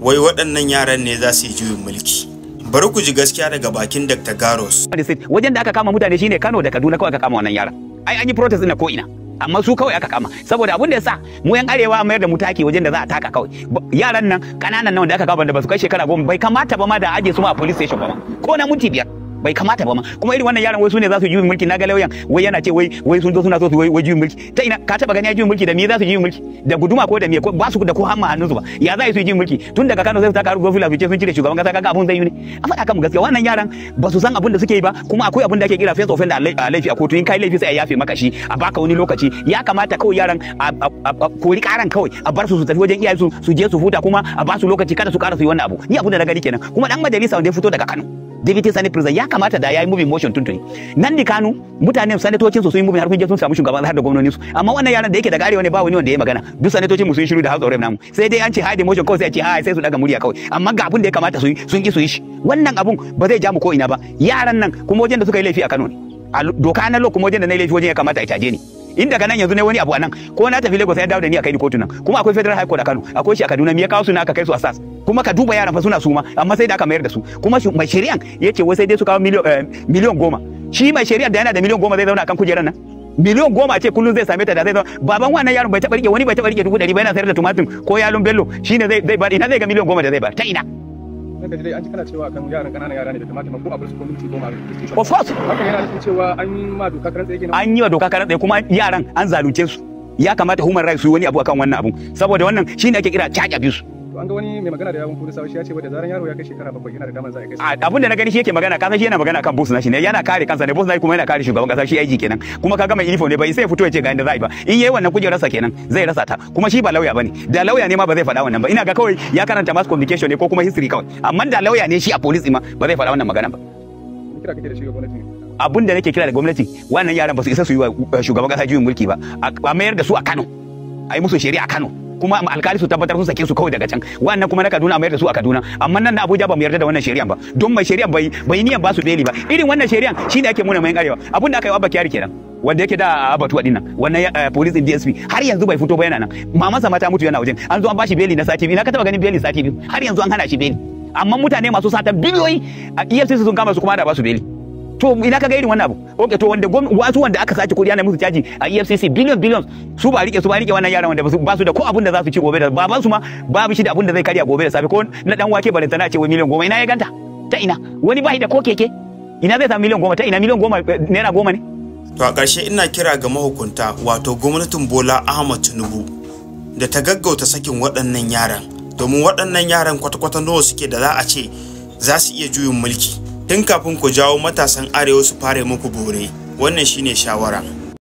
wai waɗannan yaran ne za su yi juyin mulki bari ku ji gaskiya daga bakin Dr. Garos wajen da aka kama mutane shine Kano da Kaduna kawai aka kama wannan yaran ai an yi protest na ko ina amma su kawai aka kama saboda abin da yasa mu yan arewa mayar da mu take wajen da za a taka kawai yaran nan kananan nan da aka kama da ba su kai shekara goma bai kamata ba ma da aje su ma a police station ba ma ko na minti biyar bai kamata ba ma kuma irin wannan yaran wai su ne za su juyin mulki na ga lauyan wai yana ce wai wai sun zo suna so su wai juyin mulki ta ina ka taba gani ya juyin mulki da me za su juyin mulki da guduma ko da me ko ba su da ko hamma hannun su ba ya za su juyin mulki tun daga Kano sai su taka har gofila su ce sun cire shugaban kasa kaga abun zai yi ne a faɗa kan gaskiya wannan yaran ba su san abin da suke yi ba kuma akwai abin da ake kira face offender a laifi a kotu in kai laifi sai a yafe maka shi a baka wani lokaci ya kamata kawai yaran a kori karan kawai a bar su su tafi wajen iyaye su su je su huta kuma a ba su lokaci kada su kara su yi wannan abu ni abin da na gani kenan kuma dan majalisa wanda ya fito daga Kano Deputy Senate President ya kamata da yayi moving motion tuntuni nan di Kano mutanen sanatocin su sun yi moving har kun je sun samu shugaban har da gwamnonin su amma wannan yaran da yake da garewa ne ba wani wanda ya magana duk sanatocin mu sun shiru da House of Rep namu sai dai an ce hide motion kawai sai a ce ha sai su daga murya kawai amma ga abin da ya kamata su yi sun ki su yi shi wannan abun ba zai ja mu ko ina ba yaran nan kuma wajen da suka yi laifi a Kano ne a doka na lo kuma wajen da na yi laifi wajen ya kamata a caje ni in daga nan yanzu ne wani abu a nan ko na tafi Lagos ya dawo da ni a kai ni kotu nan kuma akwai Federal High Court a Kano akwai shi a Kaduna me ya kawo su na aka kai su a SAS kuma ka duba yaran fa suna suma amma sai da aka mayar da su kuma mai shari'an yace wai sai dai su kawo miliyan goma shi mai shari'ar da yana da miliyan goma zai zauna akan kujerar nan miliyan goma ce kullum zai same ta da zai zauna baban wannan yaron bai taɓa rike wani bai taɓa rike dubu ɗari ba yana sayar da tumatir ko yalon bello shine zai zai bar ina zai ga miliyan goma da zai bar ta ina Daga dai an ji kana cewa kan yaran ƙananan yara ne da tumatir ko a bar su ko minti goma a of course hakan yana nufin cewa an yi ma doka karan tsaye kenan an yi wa doka karan tsaye kuma yaran an zalunce su ya kamata human rights su yi wani abu akan wannan abun saboda wannan shine ake kira charge abuse to an ga wani mai magana da yawun polisawa shi ya ce da zaran yaro ya kai shekara bakwai yana da damar za a kai abin da na gani shi yake magana kasan shi yana magana kan boss nashi ne yana kare kansa ne boss nashi kuma yana kare shugaban kasa shi aiki kenan kuma kaga mai uniform ne bai sai fito ya ce ga inda za a yi ba in yayi wannan kujerarsa kenan zai rasa ta kuma shi ba lauya bane da lauya ne ma ba zai faɗa wannan ba ina ga kawai ya karanta mass communication ne ko kuma history kawai amma da lauya ne shi a police ma ba zai faɗa wannan magana ba kira kake da shi ga gwamnati abin da nake kira da gwamnati wannan yaran ba su isa su yi wa shugaban kasa juyin mulki ba a mayar da su a Kano a yi musu shari'a a Kano kuma alkali su tabbatar sun sake su kawai daga can wannan kuma na Kaduna mayar da su a Kaduna amma nan na Abuja ba mu yarda da wannan shari'an ba don mai shari'an bai bai niyan ba su beli ba irin wannan shari'an shine ake muna mai arewa abin da aka yi wa Abba Kyari kenan wanda yake da abatuwa dinnan wannan police in DSP har yanzu bai fito ba yana nan mamansa mata mutu yana wajen an zo an bashi beli na sati biyu na ka taba ganin beli sati biyu har yanzu an hana shi beli amma mutane masu sata biliyoyi a EFCC sun kama su kuma da ba su beli to ina kaga irin wannan abu okay to wanda wasu wanda aka sace kudi ana musu caji a EFCC billion billion su ba rike su ba rike wannan yaran wanda ba su da ko abun da za su ci gobe da baban su ma babu shi da abun da zai karya gobe da safe ko na dan wake bare tana ce wai miliyan goma ina ya ganta ta ina wani bai da ko keke ina zai samu miliyan goma ta ina miliyan goma naira goma ne to a ƙarshe ina kira ga mahukunta wato gwamnatin Bola Ahmad Tinubu da ta gaggauta sakin waɗannan yaran domin waɗannan yaran kwata-kwata nawa suke da za a ce za su iya juyin mulki tun kafin ku jawo matasan arewa su fara muku bore wannan shine shawara